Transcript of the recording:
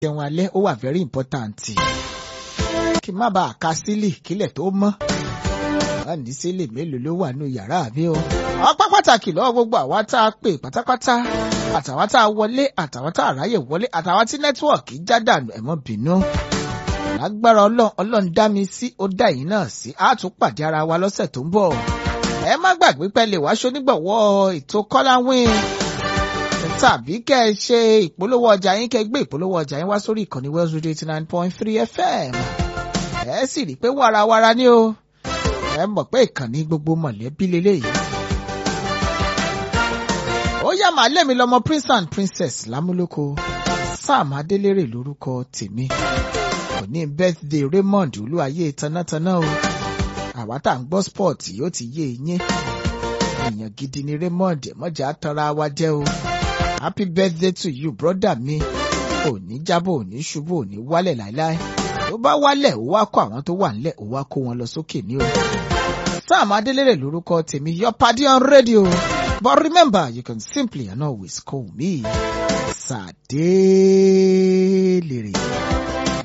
jẹun alẹ́ ó wà very important kí n má bàa ka sílì kílẹ̀ tó mọ́ wà ní sílì mélòó ló wà nù yàrá mi o. ọpẹ́ pàtàkì lọ́wọ́ gbogbo àwa tá a pè pátápátá àtàwa tá a wọlé àtàwa tá a ráyè wọlé àtàwa tí nẹ́tíwọ̀kì já dànù ẹ má bínú. lágbára ọlọ́run ọlọ́run dá mi sí ó dá yín náà sí á tún pàdé ara wa lọ́sẹ̀ tó ń bọ̀. ẹ má gbàgbé pé lè wá ṣonígbọ̀wọ́ ètò kọ́láwìn tàbí kẹ́ ẹ ṣe ìpolówó ọjà yín kẹ́ ẹ gbé ìpolówó ọjà yín wá sórí ìkànnì Wells Radio eighty nine point three FM. ẹ sì rí i pé wàràwàrà ni o ẹ mọ̀ pé ìkànnì gbogbo mọ̀lẹ́bí leléyìí. ó yá màá lẹ́mi lọ́mọ prince and princess lámúlòkọ sam adélèrè lórúkọ tèmi kò ní birthday raymond olúwayé tanátaná o àwa tá à ń gbọ́ sport yóò ti yé e yín èèyàn gidi ni raymond mọ̀jà tanra wa jẹ́ o happy birthday to you brother mi ò ní jábọ̀ ò ní ṣubú ò ní wálẹ̀ láéláé tó bá wálẹ̀ ó wá kó àwọn tó wà nílẹ̀ ó wá kó wọn lọ sókè ní o. Sam Adelere lórúkọ tèmi your party on radio but remember you can simply and always call me Sadelere.